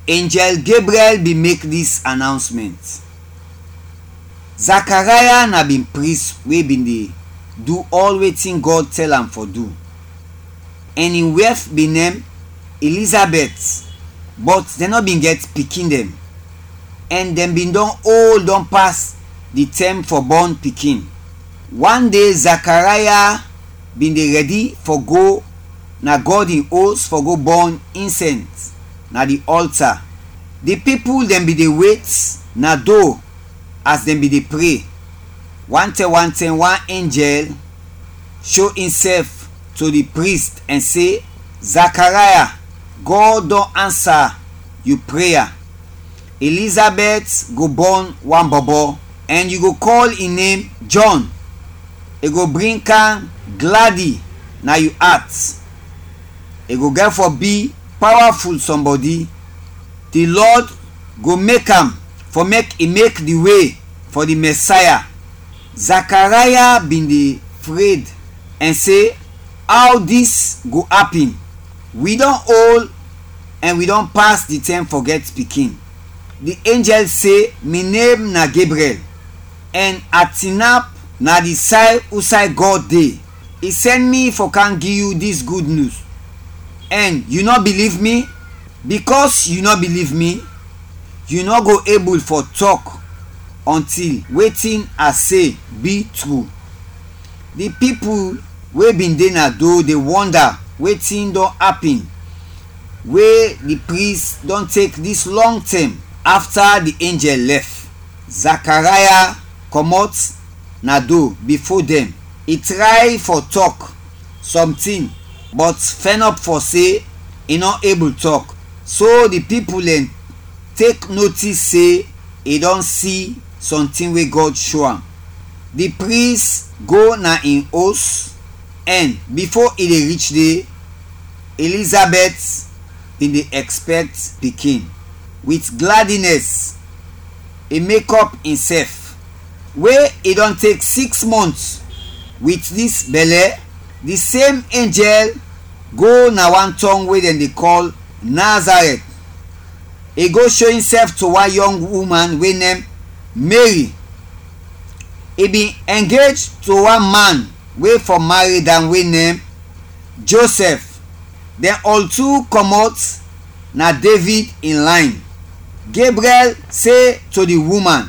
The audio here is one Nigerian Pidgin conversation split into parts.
angel gabriel bin make dis announcement zachariah na bin priest wey bin dey do all wetin god tell am for do and im wife bin name elizabeth but dem no bin get pikin dem and dem bin don old don pass the term for born pikin one day zachariah bin dey ready for go na god im host for go burn incense na the altar the people dem bin dey wait na door as dem bin dey pray one time one time one angel show himself to the priest and say zachariah god don answer you prayer elizabeth go born one bobo and you go call im name john e go bring am glady na you heart e go get for be powerful somebody the lord go make am for make e make the way for the messiah zachariah bin dey afraid and say how dis go happen we don old and we don pass the time for get pikin the angel say me name na gabriel and atinap na the side usai god dey e send me for can give you dis good news and you no believe me because you no believe me you no go able for talk until wetin i say be true the people wey bin dey na do dey wonder wetin don happen wey the priest don take this long time after the angel left zachariah comot na do before dem e try for talk something but fenop for say e no able talk so the people dem take notice say e don see something wey god show am the priest go na im house and before e dey reach there elizabeth bin dey expect pikin with gladness e make up himself wey e don take six months with dis belle the same angel go na one town wey dem dey call nazareth e go show himself to one young woman wey name mary e bin engage to one man wey for marry am wey name joseph dem all two comot na david in line gabriel say to the woman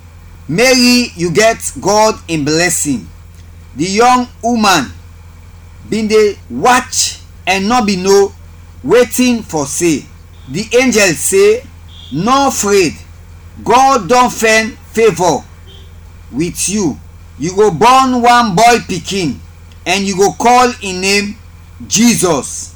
mary you get god in blessing the young woman bin dey watch and no be know wetin for say the angel say no afraid god don find favour with you you go born one boy pikin and you go call im name jesus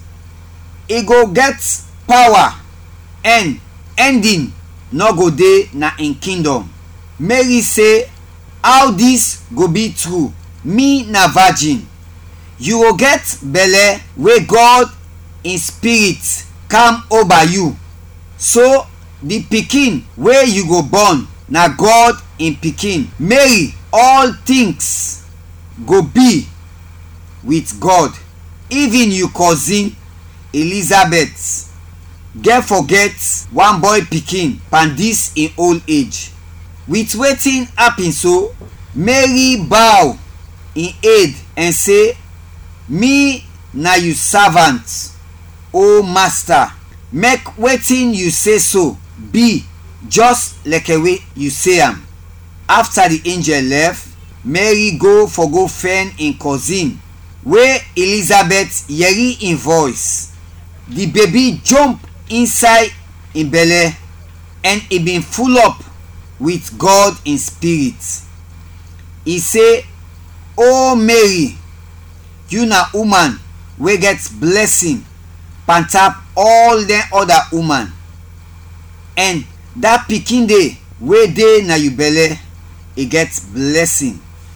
e go get power and ending no go dey na im kingdom mary say how dis go be true me na virgin you go get belle wey god in spirit come over you so the pikin wey you go born na god in pikin mary all things go be with god even you cousin elizabeth get forget one boy pikin pan dis in old age with wetin happen so mary bow in aid and say me na you servant o master make wetin you say so be just like way you say am after the angel left mary go for go find im cousin wey elizabeth yeri im voice the baby jump inside im belle and e bin full up with god in spirit e say o mary you na woman wey get blessing pantap all dem other woman and dat pikin dey wey dey na you belle e get blessing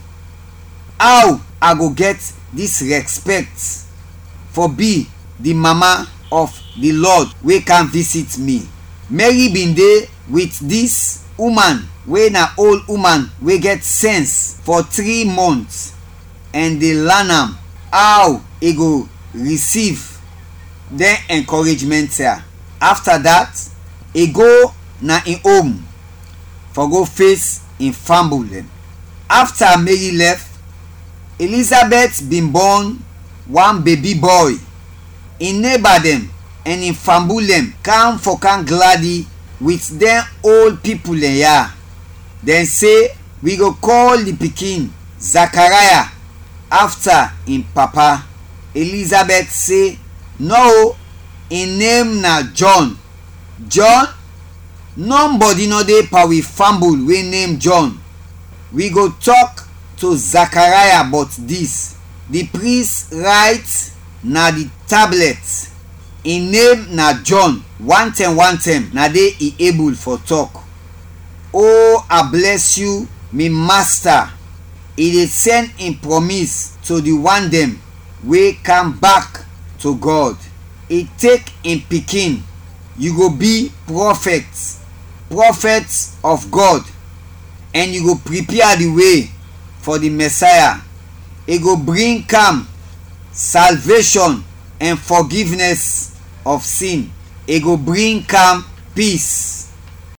how i go get dis respect for be the mama of the lord wey come visit me mary bin dey with dis woman wey na old woman wey get sense for three months and dey learn am how e go receive dem encouragement here after dat e go na im home for go face im family dem after mary left elizabeth bin born one baby boy im neighbour dem and im family dem come for come gladi with dem old people dem ya dem say we go call the pikin zachariah after im papa elizabeth say no im name na john john nobody no dey per we family wey name john we go talk to zachariah but dis the priest write na the tablet im name na john one time one time na dey e able for talk oh i bless you me master e dey send im promise to the one dem wey come back to god e take im pikin you go be prophet prophet of god and you go prepare the way for the messiah e go bring calm salvation and forgiveness of sin e go bring calm peace